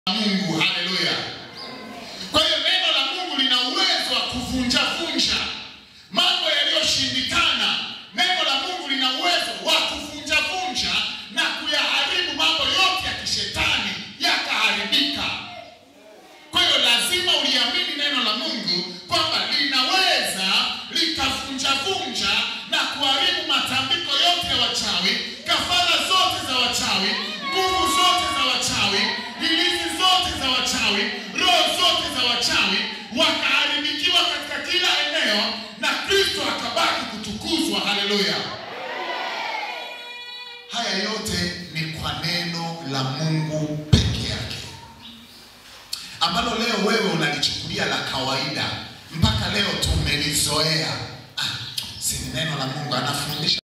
Mungu. Haleluya! Kwa hiyo neno la Mungu lina uwezo wa kuvunja vunja mambo yaliyoshindikana. Neno la Mungu lina uwezo wa kuvunja vunja na kuyaharibu mambo yote ya kishetani yakaharibika. Kwa hiyo lazima uliamini neno la Mungu kwamba linaweza likavunja vunja na kuharibu matambiko yote ya wachawi, kafara zote za wachawi, nguvu zote za wachawi, hilizi zote za wachawi, roho zote za wachawi, wakaharibikiwa katika kila eneo na Kristo akabaki kutukuzwa. Haleluya! Haya yote ni kwa neno la Mungu peke yake ambalo leo wewe unalichukulia la kawaida, mpaka leo tumelizoea. Ah, si ni neno la Mungu anafundisha